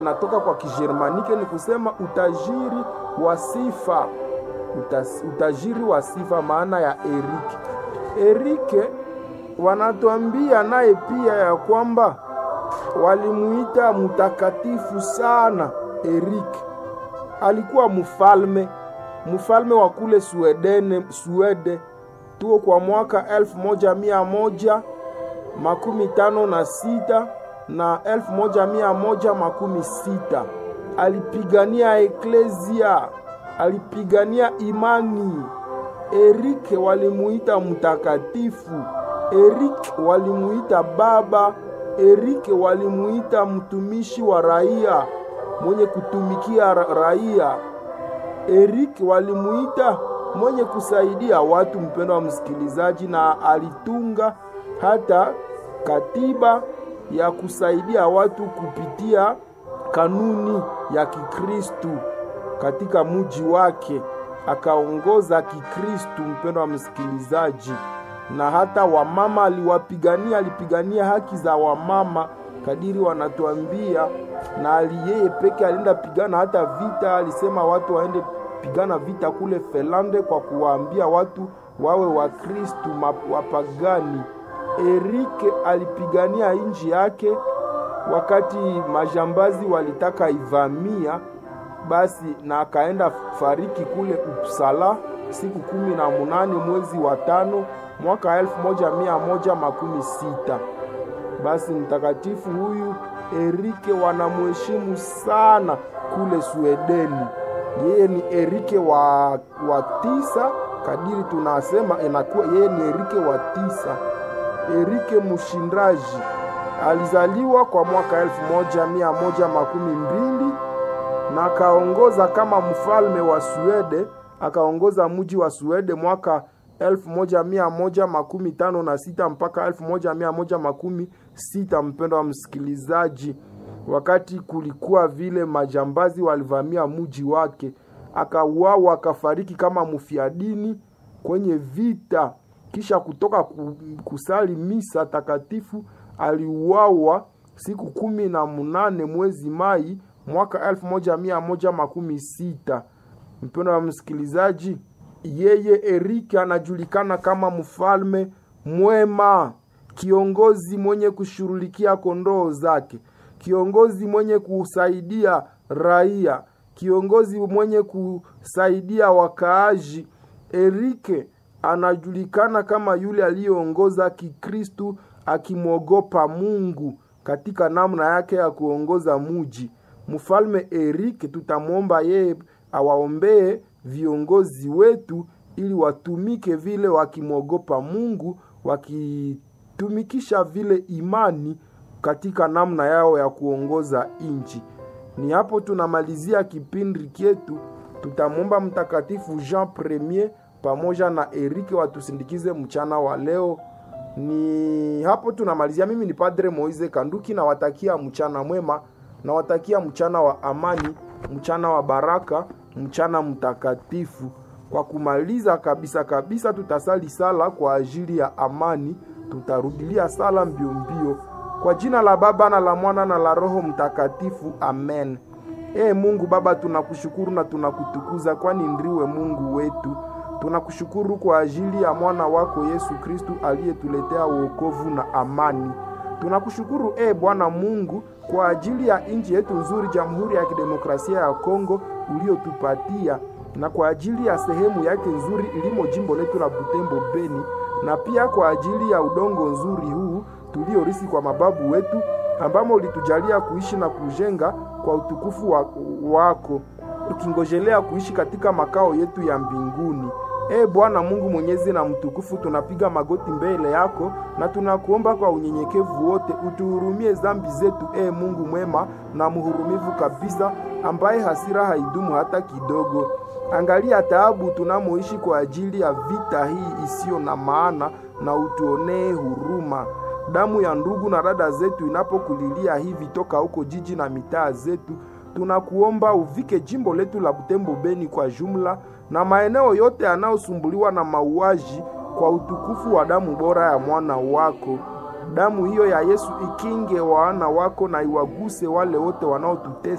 natoka kwa Kijermanike ni kusema utajiri wa sifa. Utas, utajiri wa sifa, maana ya Erike. Erike wanatuambia naye pia ya kwamba walimuita mtakatifu sana. Erike alikuwa mfalme, mfalme wa kule Swedene, Swede tuo kwa mwaka elfu moja mia moja makumi tano na sita na elfu moja mia moja makumi sita. Alipigania eklezia, alipigania imani. Erike walimuita mtakatifu. Erike walimuita baba. Erike walimuita mtumishi wa raia, mwenye kutumikia raia. Erike walimuita mwenye kusaidia watu. Mpendo wa msikilizaji, na alitunga hata katiba ya kusaidia watu kupitia kanuni ya Kikristu katika muji wake, akaongoza Kikristu. Mpendo wa msikilizaji, na hata wamama aliwapigania, alipigania haki za wamama kadiri wanatuambia, na yeye peke alienda pigana hata vita. Alisema watu waende pigana vita kule Felande kwa kuwaambia watu wawe Wakristu wapagani. Erike alipigania nchi yake wakati majambazi walitaka ivamia, basi na akaenda fariki kule Uppsala siku kumi na munane mwezi wa tano mwaka elfu moja mia moja makumi sita. Basi mtakatifu huyu Erike wanamheshimu sana kule Swedeni. Yeye ni Erike wa, wa tisa kadiri tunasema inakuwa yeye ni Erike wa tisa. Erike mshindaji alizaliwa kwa mwaka elfu moja mia moja makumi mbili na akaongoza kama mfalme wa Swede. Akaongoza mji wa Swede mwaka elfu moja mia moja makumi tano na sita mpaka elfu moja mia moja makumi sita. Mpendo wa msikilizaji, wakati kulikuwa vile majambazi walivamia mji wake, akauawa akafariki kama mfiadini kwenye vita kisha kutoka kusali misa takatifu aliuawa siku kumi na munane mwezi Mai mwaka elfu moja mia moja makumi sita. Mpendo wa msikilizaji, yeye Erike anajulikana kama mfalme mwema, kiongozi mwenye kushughulikia kondoo zake, kiongozi mwenye kusaidia raia, kiongozi mwenye kusaidia wakaaji. Erike anajulikana kama yule aliyeongoza Kikristu akimwogopa Mungu katika namna yake ya kuongoza muji. Mfalme Erike, tutamwomba yeye awaombee viongozi wetu ili watumike vile wakimwogopa Mungu, wakitumikisha vile imani katika namna yao ya kuongoza nchi. Ni hapo tunamalizia kipindi chetu. Tutamwomba Mtakatifu Jean Premier pamoja na Erike watusindikize mchana wa leo. Ni hapo tunamalizia. Mimi ni Padre Moise Kanduki, nawatakia mchana mwema, nawatakia mchana wa amani, mchana wa baraka, mchana mtakatifu. Kwa kumaliza kabisa kabisa, tutasali sala kwa ajili ya amani, tutarudilia sala mbio mbio. Kwa jina la Baba na la Mwana na la Roho Mtakatifu, amen. Ee Mungu Baba, tunakushukuru na tunakutukuza, kwani ndiwe Mungu wetu. Tunakushukuru kwa ajili ya mwana wako Yesu Kristu aliyetuletea wokovu na amani. Tunakushukuru e Bwana Mungu kwa ajili ya nchi yetu nzuri, Jamhuri ya Kidemokrasia ya Kongo uliotupatia, na kwa ajili ya sehemu yake nzuri ilimo jimbo letu la Butembo Beni, na pia kwa ajili ya udongo nzuri huu tuliorisi kwa mababu wetu, ambamo ulitujalia kuishi na kujenga kwa utukufu wa, wako tukingojelea kuishi katika makao yetu ya mbinguni. E Bwana Mungu mwenyezi na mtukufu, tunapiga magoti mbele yako na tunakuomba kwa unyenyekevu wote utuhurumie dhambi zetu, e Mungu mwema na mhurumivu kabisa, ambaye hasira haidumu hata kidogo. Angalia taabu tunamoishi kwa ajili ya vita hii isiyo na maana, na utuonee huruma. Damu ya ndugu na dada zetu inapokulilia hivi toka huko jiji na mitaa zetu tunakuomba uvike jimbo letu la Butembo Beni kwa jumla na maeneo yote yanayosumbuliwa na mauaji kwa utukufu wa damu bora ya mwana wako. Damu hiyo ya Yesu ikinge wana wako na iwaguse wale wote wanaotutesa